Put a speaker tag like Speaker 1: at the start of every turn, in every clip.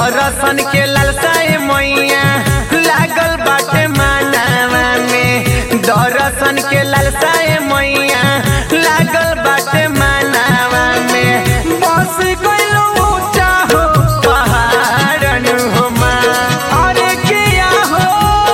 Speaker 1: दर्शन के ललसाए मैया लागल बाटे मानवा में दर्शन के ललसाए मैया लागल बाटे मानवा में बस गइलो ऊंचा हो पहाड़न हो माँ अरे किया हो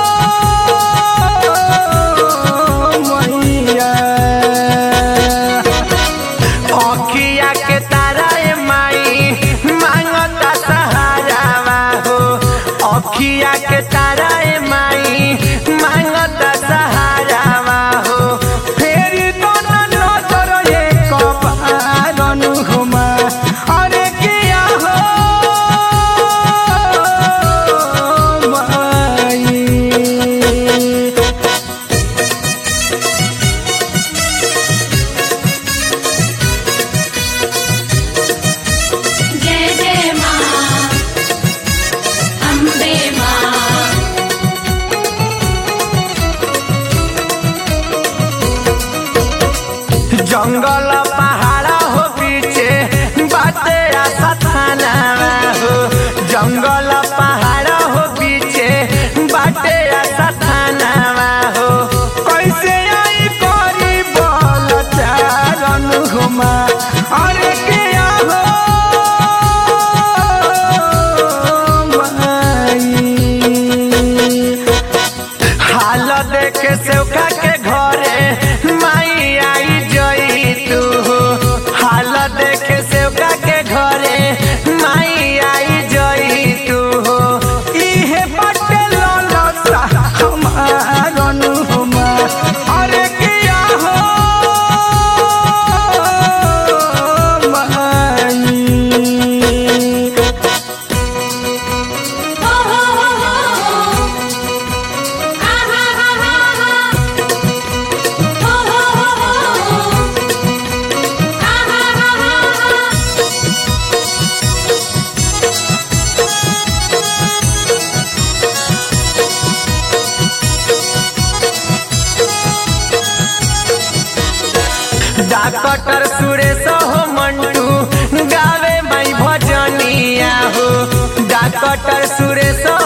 Speaker 1: मैया अखिया के तारा ए माई मांगता सहारावा हो अखिया के तारा ए माई मांगता सहारावा हो फेरी तो न नजर ये कपारन हुमा अरे किया हो माई
Speaker 2: जय जय माँ अम्बे माँ
Speaker 1: जंगल पहाड़ा हो पीछे बाते आशा थाना हो जंगल पहाड़ा हो पीछे बाटे आशा थाना हो कैसे आई करी बोल चारन घुमा अरे किया हो माई हाल देखे सेवका के घरे माई आई जई तू हाल देखे सेवका के घरे माई आई जई तू इहे बटे ललसा हमारन हुमा अरे किया हो माई
Speaker 2: हो हो हो हो हो आ हा हा हा हा हो हो हो हो आ हा हा हा हा
Speaker 1: डॉक्टर सुरेश हो मंटू गावे माई भजनिया हो डॉक्टर सुरेश